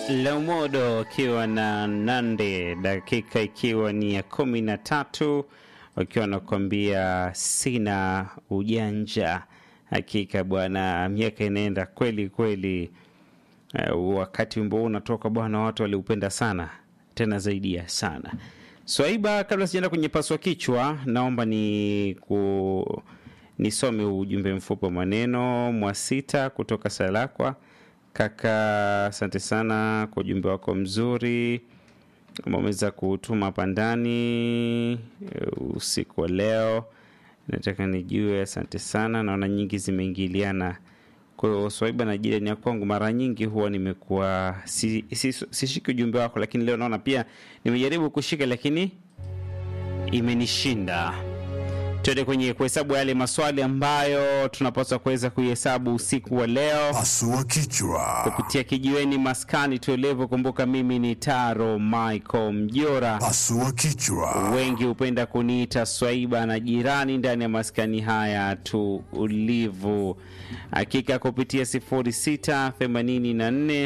Laumodo akiwa na Nande, dakika ikiwa ni ya kumi na tatu wakiwa wanakuambia sina ujanja. Hakika bwana, miaka inaenda kweli kweli. Uh, wakati wimbo huu unatoka bwana, watu waliupenda sana, tena zaidi ya sana. Swaiba, kabla sijaenda kwenye paswa kichwa, naomba ni ku nisome ujumbe mfupi wa maneno Mwasita kutoka Salakwa. Kaka, asante sana kwa ujumbe wako mzuri umeweza kutuma hapa ndani usiku wa leo. Nataka nijue, asante sana. Naona nyingi zimeingiliana. Kwa hiyo Swaiba na jirani ya kwangu, mara nyingi huwa nimekuwa sishiki si, si, si ujumbe wako, lakini leo naona pia nimejaribu kushika, lakini imenishinda. Tuende kwenye kuhesabu yale maswali ambayo tunapaswa kuweza kuihesabu usiku wa leo Pasua kichwa. kupitia kijiweni maskani tuelevu. Kumbuka mimi ni Taro Michael Mjora, Pasua kichwa. wengi hupenda kuniita Swaiba na jirani ndani ya maskani haya tulivu. Hakika kupitia 06 84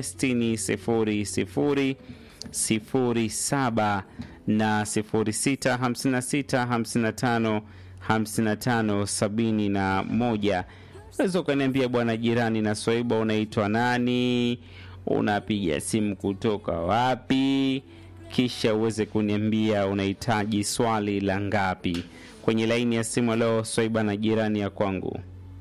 60 00 07 na 06 56 55 55 sabini na moja. Unaweza ukaniambia bwana jirani na Swaiba, unaitwa nani? Unapiga simu kutoka wapi? Kisha uweze kuniambia unahitaji swali la ngapi kwenye laini ya simu. Leo Swaiba na jirani ya kwangu.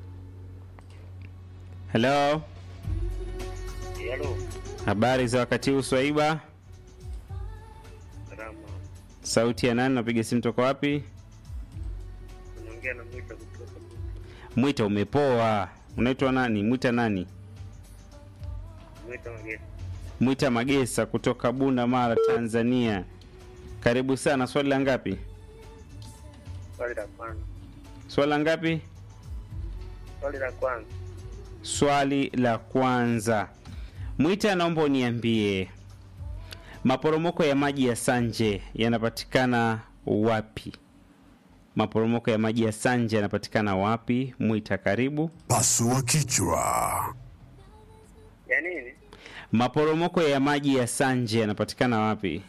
Hello, Halo, habari za wakati huu Swaiba? salama. Sauti ya nani? Napiga simu toka wapi? Unaongea na Mwita kutoka Mwita, umepoa. Unaitwa nani? Mwita nani? Mwita Magesa. Mwita Magesa kutoka Bunda Mara, Tanzania. Karibu sana. Swali la ngapi? Swali la kwanza, Swali la ngapi? swali la kwanza, Swali la kwanza. Mwita, naomba uniambie maporomoko ya maji ya Sanje yanapatikana wapi? Maporomoko ya maji ya Sanje yanapatikana wapi? Mwita, karibu. Pasua kichwa. ya nini? Maporomoko ya maji ya Sanje yanapatikana wapi?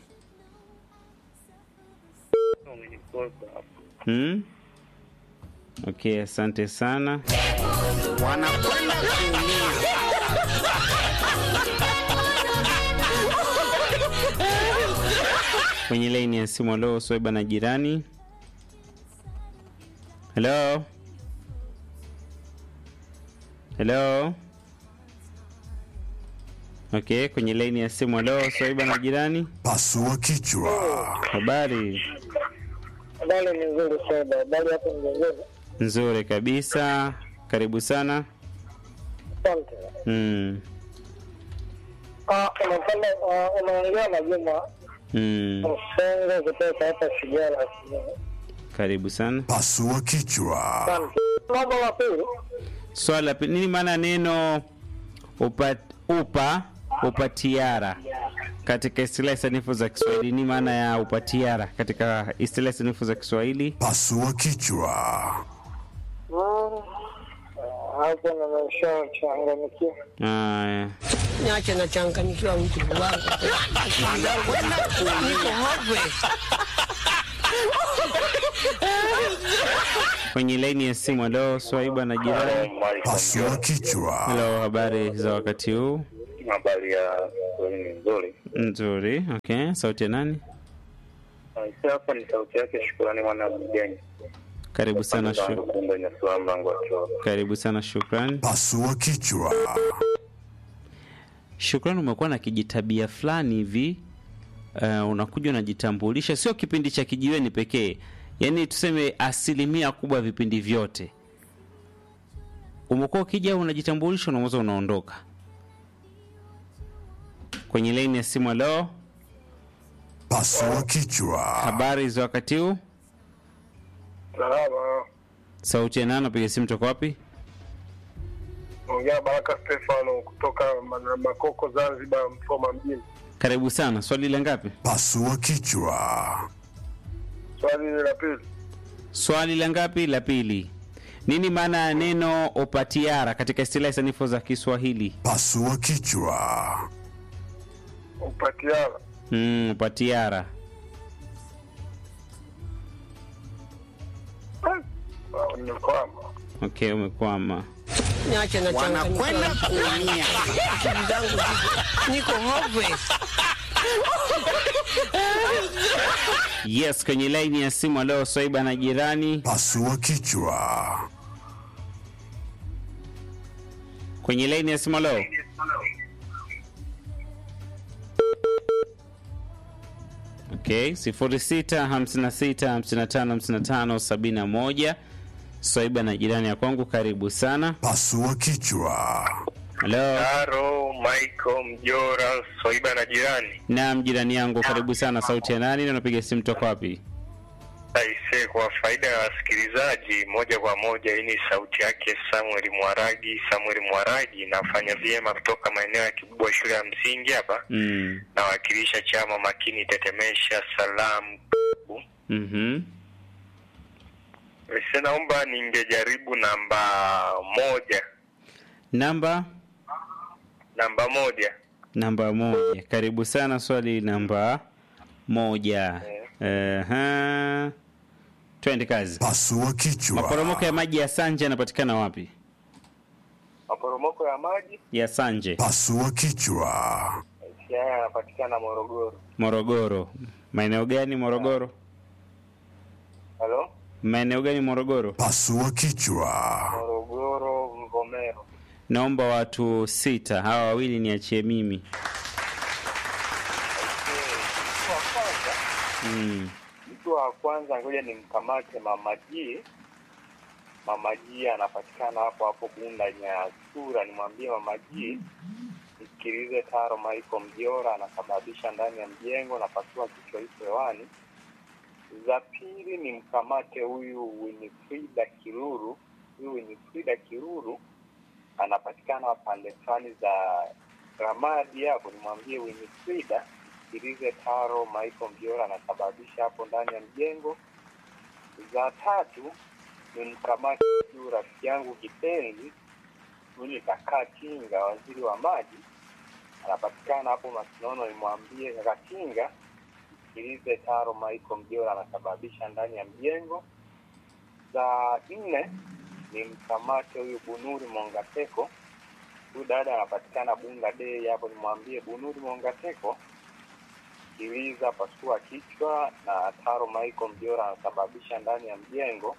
Umenikosa hapo. Hmm? Okay, asante sana. wanakwenda kuumia. Kwenye laini ya simu leo Swaiba na jirani. Hello? Hello? Okay, kwenye laini ya simu leo Swaiba na jirani. Pasua kichwa. Habari Habari ni nzuri sana. Habari hapo mjengoni. nzuri kabisa. Karibu sana. Asante. Mm. Ah, unafanya ah, unaongea na Juma Mm. Msongo kutoka hapa Shigala. Karibu sana. Pasua kichwa. Asante. Mambo la pili. Swala la pili, nini maana ya neno upa, upa upatiara katika istilahi sanifu za Kiswahili? Ni maana ya upatiara katika istilahi sanifu za Kiswahili? Pasua kichwa. Mm. Ah, Hapo nimeshachanganyikiwa. Aya, Niache nachanganyikiwa mtu wangu. Wanakwenda kuumia. hopeless. kwenye laini ya simu. Leo Swaiba na jirani. Pasua kichwa. Hello, habari za wakati huu? Habari ya Kiswahili ni nzuri. Nzuri. Okay, sauti ya nani? Aisha hapa ni sauti yake Shukrani mwana mgeni. Karibu sana shu, Kumbe ni swala mlango wa choo. karibu sana. Shukran. Pasua kichwa. Shukran, umekuwa na kijitabia fulani hivi uh, unakuja unajitambulisha, sio kipindi cha kijiweni pekee, yaani tuseme asilimia kubwa ya vipindi vyote umekuwa ukija unajitambulisha, unaweza unaondoka kwenye laini ya simu. Leo Pasua kichwa. habari za wakati huu, Salama. sauti ya nani? Napiga simu toka wapi? Ongea Baraka Stefano kutoka Mana- Makoko Zanzibar, Msoma mjini. Karibu sana. Swali la ngapi? Pasua kichwa. Swali la pili. Swali la ngapi? La pili. Nini maana ya neno opatiara katika istilahi sanifu za Kiswahili? Pasua kichwa. upatiala mm, patiara Ah, nimekwama okay umekwama Niache na wanakwenda kuumia. Akili zangu ziko- niko hopeless. yes kwenye laini ya simu leo swaiba na jirani Pasua kichwa. kwenye laini ya simu leo okay sifuri sita hamsini na sita hamsini na tano hamsini na tano sabini na moja swaiba na jirani ya kwangu karibu sana Pasua kichwa. halo Taro Michael Mjora Swaiba na jirani naam jirani yangu karibu sana sauti ya nani na unapiga simu toka wapi aise kwa faida ya wasikilizaji moja kwa moja hii ni sauti yake Samuel Mwaragi Samuel Mwaragi nafanya vyema kutoka maeneo ya Kibubwa shule ya msingi hapa mm. nawakilisha chama makini tetemesha salamu mm-hmm. Ese, naomba ningejaribu namba moja namba namba moja namba moja karibu sana swali namba moja uh twende kazi Pasua kichwa. maporomoko ya maji ya sanje yanapatikana wapi maporomoko ya maji ya sanje Pasua kichwa. haya yanapatikana Morogoro morogoro maeneo gani morogoro halo maeneo gani morogoro Pasua kichwa. Morogoro Mvomero naomba watu sita hawa wawili niachie mimi mm. mtu wa kwanza ngoja nimkamate mama G. Mama G anapatikana hapo hapo Bunda Nyasura. Nimwambie mama G nisikilize Taro Michael Mjora anasababisha ndani ya mjengo na pasua kichwa hicho hewani. Za pili nimkamate huyu Winifrida Kiruru. Huyu Winifrida Kiruru anapatikana pande fulani za Ramadi hapo. Nimwambie Winifrida sikilize Taro Michael Mjora anasababisha hapo ndani ya mjengo. Za tatu ni mkamati huyu rafiki yangu kipenzi huyu Kakaa Kinga, waziri wa maji, anapatikana hapo Masinono. Nimwambie Kakaa Kinga sikilize Taro Michael Mjora anasababisha ndani ya mjengo. Za nne ni mkamate huyu Bunuri Mongateko, huyu dada anapatikana Bunda Day hapo. Nimwambie Bunuri Mongateko sikiliza pasua kichwa na Taro Michael Mjora anasababisha ndani ya mjengo.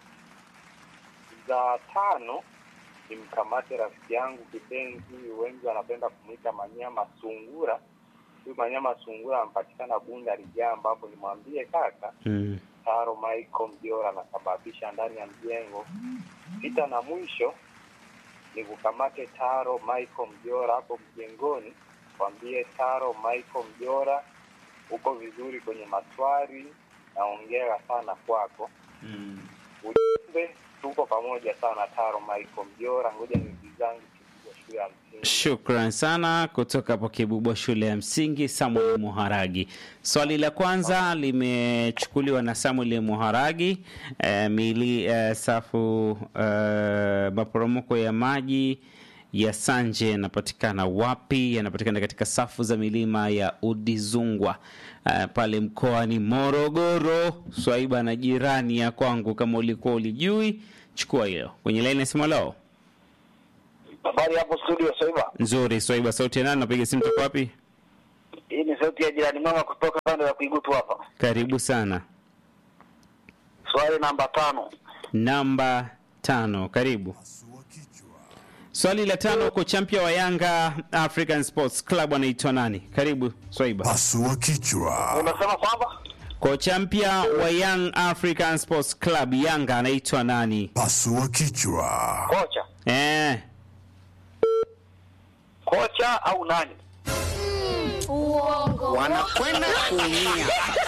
Za tano ni mkamate rafiki yangu kipenzi, wengi wanapenda kumwita Manyama Sungura. Huyu Manyama Sungura anapatikana Bunda Rijamba hapo, nimwambie kaka Mm. Taro Michael Mjora anasababisha ndani ya mjengo. Sita na mwisho ni kukamate Taro Michael Mjora hapo mjengoni, kwambie Taro Michael Mjora uko vizuri kwenye maswali, naongera sana kwako. Mm. Ujumbe, tuko pamoja sana Taro Michael Mjora, ngoja nizizangu kikubwa shule ya msingi. Shukran sana kutoka hapo Kibubwa shule ya msingi Samuel Muharagi. Swali la kwanza limechukuliwa na Samuel Muharagi. E, mili e, safu e, maporomoko ya maji ya Sanje yanapatikana wapi? Yanapatikana katika safu za milima ya Udizungwa e, pale mkoani Morogoro. Swaiba na jirani ya kwangu, kama ulikuwa ulijui, chukua hilo kwenye laini ya simu lao. Habari hapo studio Soiba. Nzuri, Swaiba, sauti ya nani? Napiga simu toka wapi? Hii ni sauti ya jirani mama kutoka pande ya Kuigutu hapa. Karibu sana. Swali namba tano. Namba tano, karibu. Pasua kichwa. Swali la tano, kocha mpya wa Yanga African Sports Club anaitwa nani? Karibu Swaiba. Pasua kichwa. Unasema kwamba Kocha mpya wa Young African Sports Club Yanga anaitwa nani? Pasua kichwa. kocha, Eh, kocha au nani? Uongo. Wanakwenda kuumia.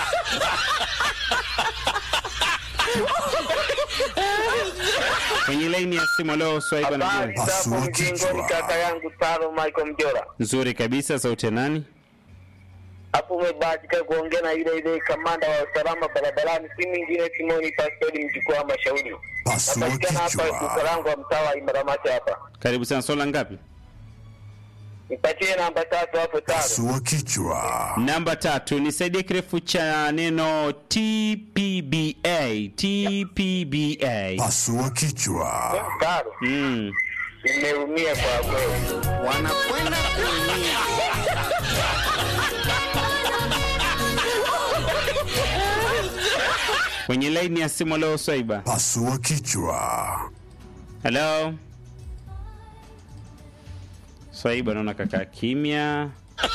kwenye laini ya simu leo Swaiba na Habari jirani. Pasua hapo mjingoni, kichwa. kaka yangu Taro Michael Mjora. Nzuri kabisa, sauti ya nani? Hapo umebahatika kuongea na yule yule kamanda wa usalama barabarani, si mwingine Simoni Pastori mjukuu wa Mashauri. Pasua Napatikana hapa kichwa. Ukarango wa mtaa wa Imaramati hapa. Karibu sana. Swala ngapi? Nipatie namba tatu hapo tano. Pasua kichwa. Namba tatu, nisaidie kirefu cha neno TPBA. TPBA. Pasua kichwa. Tano. Mm. Nimeumia kwa kweli. wanakwenda kuumia Kwenye laini ya simu leo Swaiba. Pasua kichwa. Hello. Swaiba naona kaka kimya.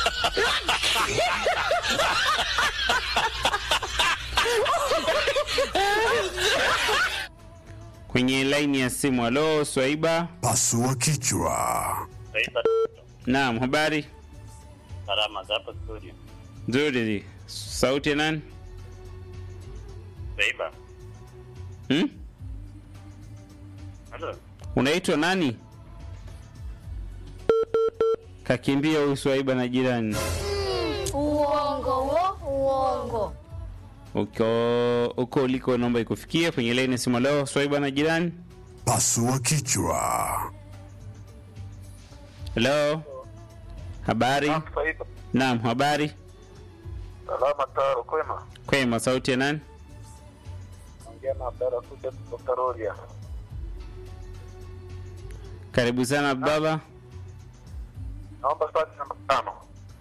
Kwenye laini ya simu halo Swaiba. Pasua kichwa. Naam, habari? Salama za hapa studio. Nzuri. Sauti ya nani? Beiba. Hmm? Halo. Unaitwa nani? Kakimbia huyu Swaiba na jirani. Uongo wo, uongo. Uko uko uliko naomba ikufikie kwenye laini ya simu leo Swaiba na jirani. Pasua kichwa. Hello. Habari? Naam, habari? Salama taro kwema. Kwema, sauti ya nani? Ongea na Abdalla kuja kutoka Rorya. Karibu sana baba. Naomba swali namba tano.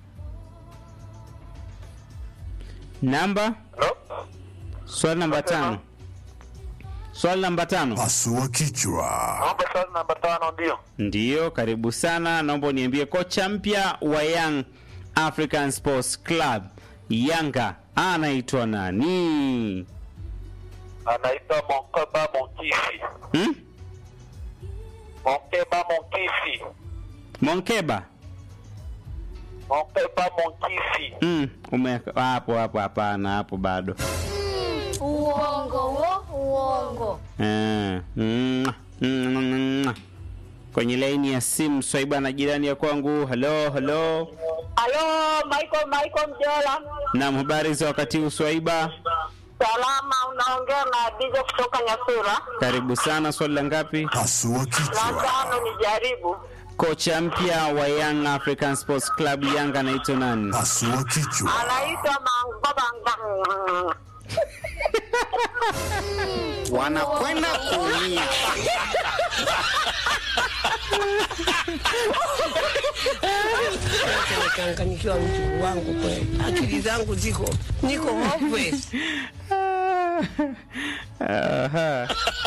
Namba? Hello? Swali namba tano. Swali namba tano. Pasua kichwa. Naomba swali namba tano ndio. Ndiyo, karibu sana. Naomba uniambie kocha mpya wa Young African Sports Club Yanga anaitwa nani? Anaitwa Monkeba Monkisi. Hmm? Monkeba Monkisi. Monkeba. Monkeba Monkisi. Mm, ume hapo hapo hapana, hapo bado. Uongo wo, uongo. Eh, mm, mm, kwenye laini ya simu Swaiba na jirani ya kwangu. Halo, halo. Halo, Michael Michael Mjola. Naam, habari za wakati huu Swaiba? Salama, unaongea na Dija kutoka Nyasura. Karibu sana. Swali la ngapi? Pasua La kichwa. tano ni jaribu. Kocha mpya wa Young African Sports Club Yanga anaitwa nani? Pasua kichwa. Anaitwa Mangobanga. wanakwenda kuumia Nimechanganyikiwa mjukuu wangu kweli, akili zangu ziko niko hopeless. Aha.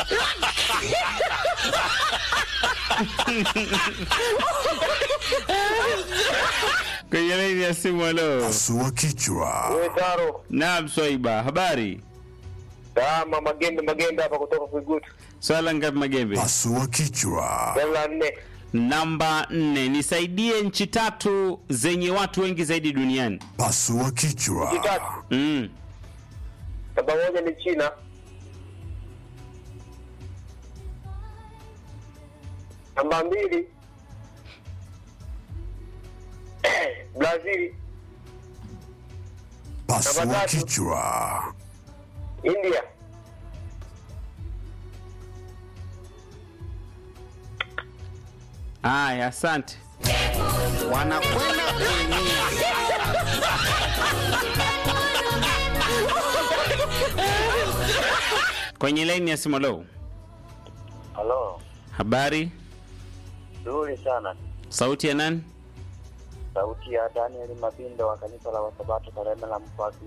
kwenye laini ya simu. Halo. Pasua kichwa. Wewe Taro. Naam, Swaiba, habari? Salama, Magembe Magembe hapa kutoka Kuigutu. Swala ngapi Magembe? Pasua kichwa. Swali la nne. Namba nne, nisaidie nchi tatu zenye watu wengi zaidi duniani. Pasua kichwa. Kitatu. Mm. Namba moja ni China. Namba mbili Brazil, Pasua Namba tatu. kichwa. India. Aya, asante. wanakwenda kuumia Kwenye laini ya simu. Halo, Halo. habari? Nzuri sana. Sauti ya nani? Sauti ya Daniel Mabindo wa kanisa la Wasabato Kareme la Mpwaki